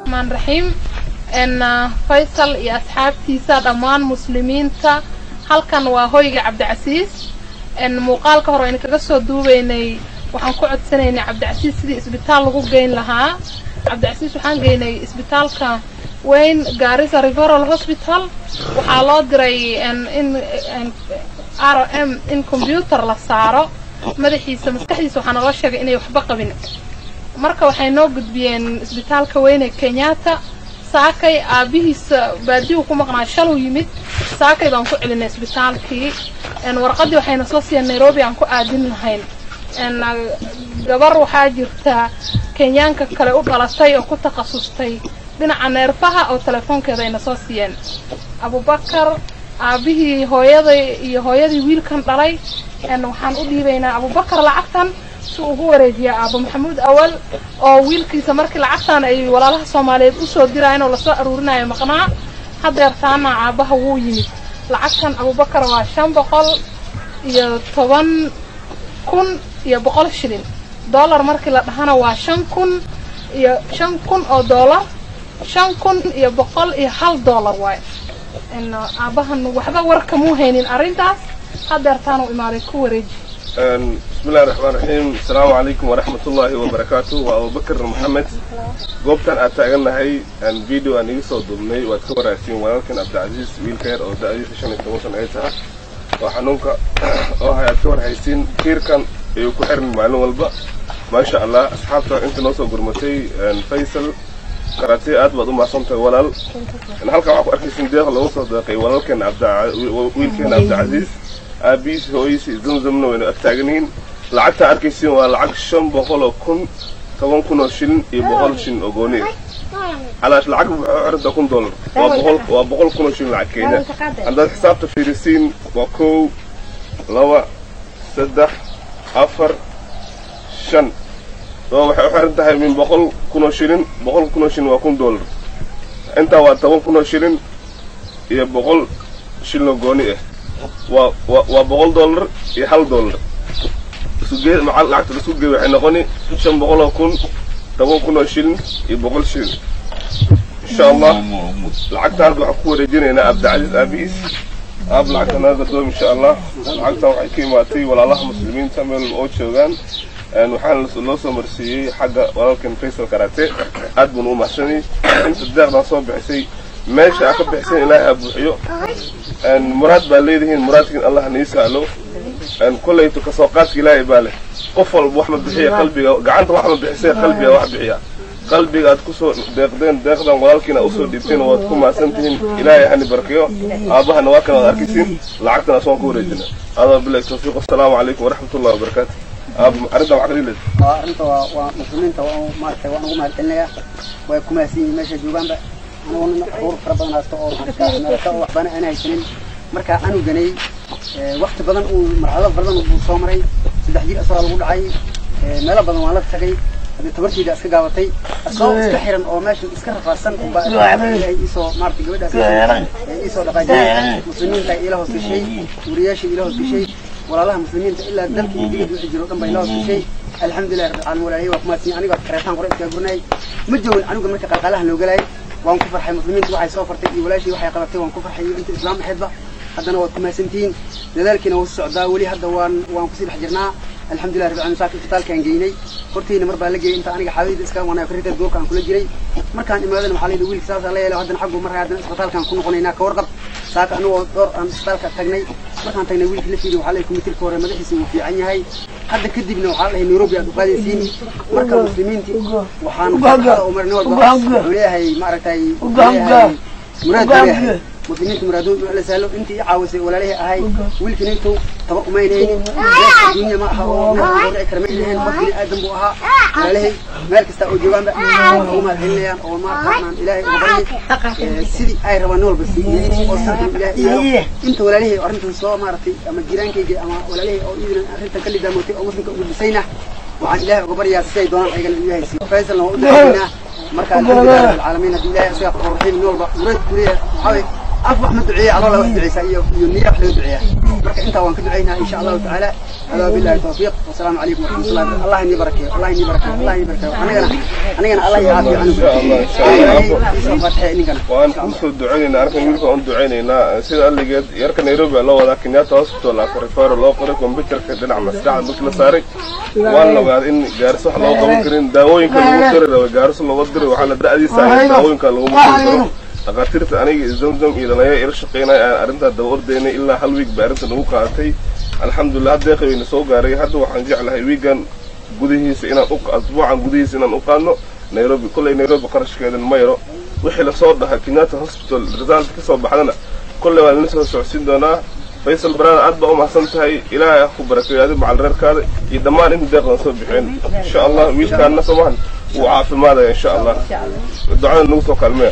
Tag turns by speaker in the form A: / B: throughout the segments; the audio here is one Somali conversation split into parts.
A: raxmaan raxiim n faysal iyo asxaabtiisa dhammaan muslimiinta halkan waa hoyga cabdicasiis n muuqaalka hore aynu kaga soo duubeynay waxaan ku codsanaynay cabdicasiis sidii isbitaal lagu geyn lahaa cabdicasiis waxaan geynay isbitaalka weyn gaarisa referal hospital waxaa loo diray in r m in combyuter la saaro madaxiisa maskaxdiisa waxaa naloo sheegay inay waxba qabin marka waxay noo gudbiyeen isbitaalka weyn ee kenyatta saakay aabihiisa baadiyuu ku maqnaa shaluu yimid saakay baan ku celinay isbitaalkii warqaddii waxayna soo siiyeen nairobi aan ku aadin lahayn gabar waxaa jirta kenyaanka kale u dhalatay oo ku takhasustay dhinaca neerfaha oo telefoonkeeda ayna soo siiyeen abubakar aabihii hooyaday iyo hooyadii wiilkan dhalay waxaan u dhiibaynaa abubakar lacagtan si uu ugu wareejiya aabo maxamuud awal oo wiilkiisa markii lacagtan ay walaalaha soomaaliyeed usoo diraayen oo lasoo aruurinayo maqnaa hadeertaana aabaha wuu yimid lacagtan abubakar waa shan boqol iyo toban kun iyo boqol shilin dollar markii la dhahana waa shan kun iyo shan kun oo dollar shan kun iyo boqol iyo hal dollar waaye aabahan waxba warkamuu haynin arrintaas hadeertaan u imaaday ku wareeji
B: بسم الله الرحمن الرحيم السلام عليكم ورحمة الله وبركاته وأبو بكر محمد goobtan aad taagannahay aan video aan iga soo duubnay waad ka waraagsiin walaalkan cabdicasiis wiilkeer oo da-diisa shan iyo toban san ay tahay oo xanuunka oo hay aad ka warhaysiin kiirkan ayuu ku xiran maalin walba maasha allah asxaabta inta noo soo gurmatay faysal karatee aad baad u mahadsantahay walaal halkan waxaa ku arkaysin deeq lagu soo deeqay walaalkan wiilkeena cabdicasiis aabihiis hooyiisi zamzamna waynu ag taaganihiin lacagta arkaysiin waa lacag shan boqol oo kun toban kun oo shilin iyo boqol shilin oo gooni ah calaash lacag wuxuu xirantaa kun dollar waa boqol waa boqol kun oo shilin lacag kenya haddaad xisaabta fiirisiin waa kow laba saddex afar shan oo waxay u xiran tahay min boqol kun oo shilin boqol kun oo shilin waa kun dollar intaa waa toban kun oo shilin iyo boqol shilin oo gooni ah waa waa boqol dollar iyo hal dollar isugee maca lacagta laisku geey waxay noqoni shan boqol oo kun toban kun oo shilin iyo boqol shilin insha allah lacagta hadda waxaan ku wareejinaynaa abdicasiis aabihiis aab lacagta naga gadoom insha allah lacagtan waxay ka imaatay walaalaha muslimiinta meel walba oo joogaan waxaana loo soo marsiiyey xagga walaalkan faysal karate aad bun u mahadsanay inta deeqdan soo bixisay meesha aa ka bixiseen ilaahay ha buuxiyo muraad baa leedihiin muraadkiin allah nii sahlo kollayto kasoo qaadka ilaahay baa leh qof walba wax ma bixiya qalbiga gacanta wax ma bixisay qalbiga wax bixiya qalbiga aad kusoo deeqdeen deeqdan walaalkiina usoo dhiibteen waad ku mahadsan tihiin ilaahay hani barkiyo aabahana waa kan waad arkaysiin lacagtan aswaan ku wareejina adaa bilahi tawfiiq wasalaamu calaykum waraxmat ullahi wabarakaatu arrinta wax kaliiled
C: arrinta waa waa muslimiinta waa maaragtay waan ugu mahadcelinayaa way ku mahadsan yihiin meesha joogaanba anigoo nin abuur fara badan haysto oo meelata oo waxbana aan haysanin markaa anuganay wakti badan uu marxalado badan buu soo maray saddex jir asagoo lagu dhacay meelo badan waan la tagay haddii tabartayda iska gaabatay asagoo iska xiran oo meesha iska rafaadsan unbaa ilaahay iisoo maaragtay gabadhaas iisoo dhaqaajiyay muslimiinta ila hoos gashay wariyaasha ila hoos gashay walaalaha muslimiinta ilaa dalka iyo digada wixii jiro dhan bay ila hoos gashay alxamdulilah rabbil caalamiin walaalihii waa ku mahadsan aniga kareetaan qore iskaga gurnay ma joogin aniga marka qalqaalaha loo galayay waan ku farxay muslimiinta waxay soo fartay iyo walaashii waxay qabatay waan ku farxay iyo inta islaam ahaydba haddana waad ku mahadsantihiin dadaalkiina wuu socdaa weli hadda waan waan kusii dhex jirnaa alxamdulilah rabbil caalamiin saaka isbitaalkaan geynay hortiina mar baa la geeyay inta aniga xaaladayda iska wanaa karinteed goobka aan kula jiray markaan imaadana waxaa layidhi wiilka saasaa la yeelay haddana xaggu markaa haddana isbitaalkaan ku noqonaynaa ka warqab saaka anigoo dhowr aan isbitaalka tagnay markaan tagnay wiilkii la fiiriy waxaa la kumitirka hore madaxiisa wuu fiican yahay hadda kadibna waxaa la dhahay nairobi aad u qaadaysiin marka muslimiintii waxaan u marnay walba wuxuu leeyahay maaragtay leeyahay muraad buu leeyahay muslimiinta muraadood la sahlo intii i caawisay walaalihii ahay wiilkanaytow tabar umaynaynin dunya ma aha oo dhici kara ma ilahayn qof bini aadan buu ahaa walaalihii meel kasta oo joogaanba ugu mahadcelinayaan oo maarkaan ilaahay uga baryay sidii ay rabaan nin walba siiyey oo sarkan ilaahay iyo inta walaalihii arrintan soo maaragtay ama jiraankayga ama walaalihii oo iidan arrintan ka lidaamootay oo muslimka ugu dhisayna waxaan ilaahay uga baryaa siday doonaan ayagana ilaahay siiyo faysalna waa u daawaynaa marka alxamdulilah rabbil caalamiin haddii ilaahay isaga qoraxiin nin walba muraad kuleeyahay waxaa af wax ma duceeya aloola wax duceysaa iyo iyo niya wax laga duceeyaa marka intaa waan ka duceynaa insha allahu tacaala hadaa billahi tawfiiq wasalaamu calaykum waraxmatullahi allah inii barakeeyo allah inii barakeeyo allah inii barakeeyo anigana anigana allah ii caafiyo anigu
B: Insha Allah, insha Allah.
C: isoo fatixee ninkana
B: waan kusoo ducaynaynaa arkan wiilka waan ducaynaynaa sida alligeed yarka nairobi baa loo wadaa kenyatta hospital aka referral loo qoray computerka dhinaca maskaxda markii la saaray waan la ogaaday in gaariso wax loo qaban karin daawooyinka lagu diri rabay gaariso looga diri waxaana da'diisa ahayd daawooyinka laguma diri karo dhakhaatiirta aniga iyo zamzam iyo dhalinyaro ila shaqeynaya aan arrintaa daba ordaynay ilaa hal wiig baa arrinta nagu qaadatay alxamdulilah hadda qaweyna soo gaaray hadda waxaan jeclahay wiigan gudihiisa inaan u asbuucan gudihiisa inaan u qaadno nairobi kolley nairobi qarashkeedan ma yaro wixii lasoo dhahay kenyatta hospital result ka soo baxdana kolley waan idin soo socodsiin doonaa faysal barada aad baa u mahadsan tahay ilaahay ha ku barakeeyo adi macal reerkaada iyo dhammaan inta deeqdan soo bixeen insha allah wiilkaana somahan wuu caafimaadaya insha allah ducada nagu soo kaalmeya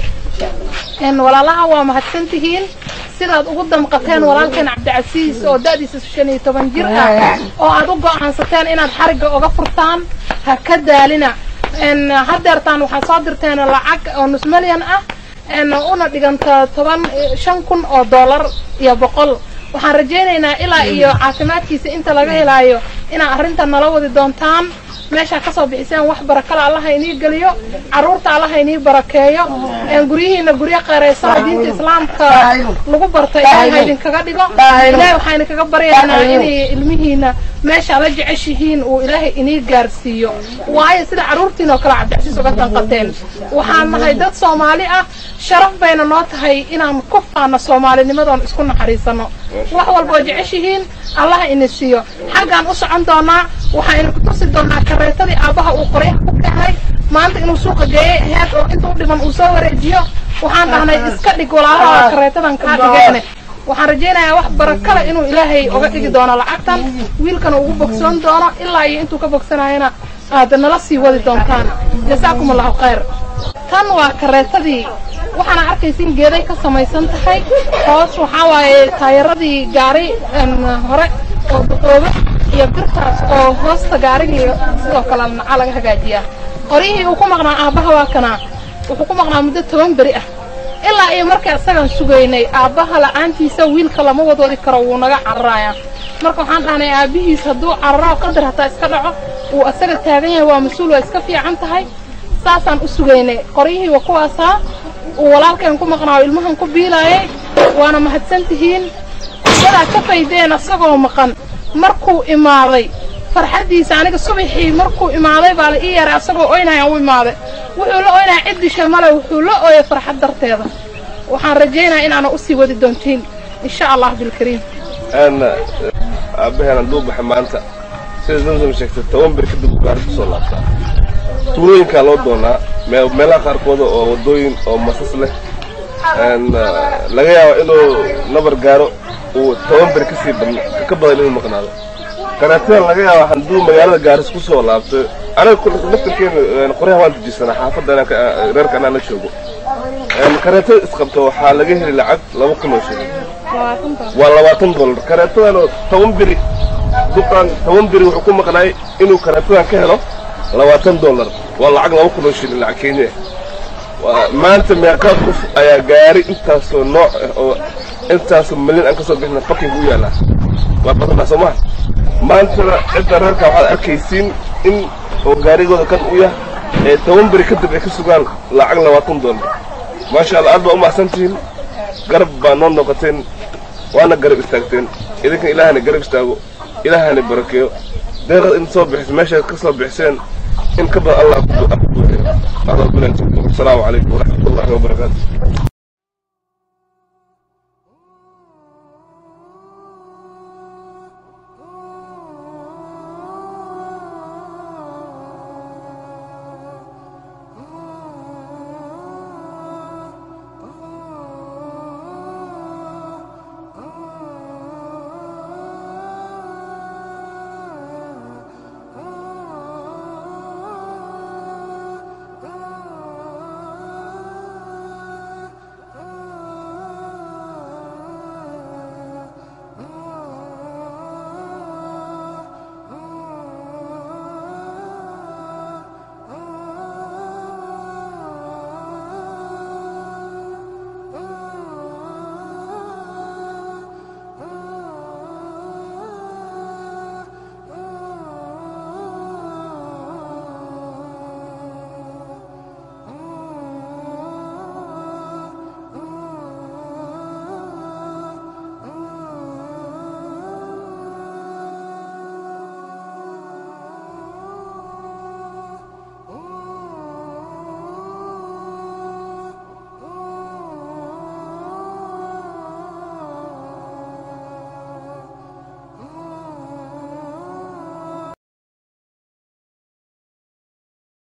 A: een walaalaha waa mahadsantihiin sidaad ugu damqateen walaalkeen cabdicasiis oo da'diisa shan iyo toban jir ah oo aad u go'aansateen inaad xarigga uga furtaan ha ka daalina een haddeertaan waxaad soo dirteen lacag oo nus milyan ah een una dhiganta toban shan kun oo dollar iyo boqol waxaan rajaynaynaa ilaa iyo caafimaadkiisa inta laga helaayo inaad arrinta nala wadi doontaan meeshaa kasoo bixiseen wax barakala allaha inii geliyo carruurta allaha inii barakeeyo een guryihiina guryo qeeraysan diinta islaamka lagu barta ilaahay ha idinkaga dhigo ilaahay waxaa idinkaga baryaynaa inay ilmihiina meesha la jeceshihiin uu ilaahay inii gaarsiiyo waayo sida carruurtiin oo kale cabdicasiis uga danqateen waxaan nahay dad soomaali ah sharaf bayna noo tahay inaan ku faano soomaalinimadoon isku naxariisano wax walba oo jeceshihiin allaha ina siiyo xaggaan u socon doonaa waxaa ina ku tusi doonaa kareetadii aabbaha uu qoryaha ku keenay maanta inuu suuqa geeyey aheed oo inta u dhiman uu soo wareejiyo waxaan dhahnay iska dhig walaalaha kareetadan kaa dhigeene waxaan rajaynayaa wax barakale inuu ilaahay oga dhigi doono lacagtan wiilkana ugu bogsoon doono ilaa iyo intuu ka bogsanayana aad nala sii wadi doontaan jasaakum allahu khayr tan waa kareetadii waxaana arkaysin geeday ka samaysan tahay hoos waxaa waaye taayaradii gaari een, hore oo duqooba iyo birtaas oo hoosta gaarigii sidoo kale naca laga hagaajiyaa qoryihii uu ku maqnaa aabbaha waa kanaa wuxuu ku maqnaa muddo toban beri ah ilaa iyo markii isagaan sugaynay aabbaha la'aantiisa wiilka lama wadwadi karo wuu naga cararayaa marka waxaan dhahnay aabbihiis hadduu cararo qadar hataa iska dhaco uu asaga taagan yahay waa mas-uul waa iska fiican tahay saasaan u sugaynay qoryihii waa kuwaasaa uu walaalkeen ku maqnaa oo ilmahan ku biilaayay waana mahadsan tihiin sidaa ka faydeen asagoo maqan markuu imaaday farxaddiisa aniga subaxii markuu imaaday baa la ii yaray asagoo oynayaan u imaaday wuxuu la oynaya cid disha male wuxuu la ooyay farxad darteeda waxaan rajaynayaa inaana usii wadi doontiin insha allah bilkariim
B: aan aabaheen hadduu baxay maanta sida zamzam sheegtay toban bir kadib uu gaari kusoo laabtaa tuulooyinkaa loo doonaa mee- meelaha qaarkooda oo waddooyin oo masas leh Een, ah, laga yaabo inuu nabar gaaro uu toban bir kasii badn- ka badan inuu maqnaado kareetada laga yaabo hadduu magaalada gaaris kusoo laabto aniga kul- laftarkeena qoryaha waan tujisanaa xaafadda anaa ka- reerka anaa la joogo Een, kareetada isqabto waxaa laga heli lacag laba kun oo shilin waa labaatan dollar kareetadan toban biri duqan toban biri wuxuu ku maqnaay inuu kareetadan ka helo labaatan dollar waa lacag laba kun oo shilin lacag kenya waa maanta meeqaa qof ayaa gaari intaasoo nooc ah oo intaasoo milyan aan kasoo bixina faking u yaalaa waa badanaa soo maha maantana cidda reerka waxaad arkaysiin in oo gaarigooda kan u yah ee toban biri kadib ay ka sugaan lacag labaatan dollar maasha allah aad baa u mahadsantihiin garab baa noo noqoteen waana garab istaagteen idinkan ilaahana garab istaago ilaahana barakeeyo deeqad in soo bixis meeshaad ka soo bixiseen in ka badan allah ku buuxiyo asalaamu calaykum waraxmatullahi wabarakaatu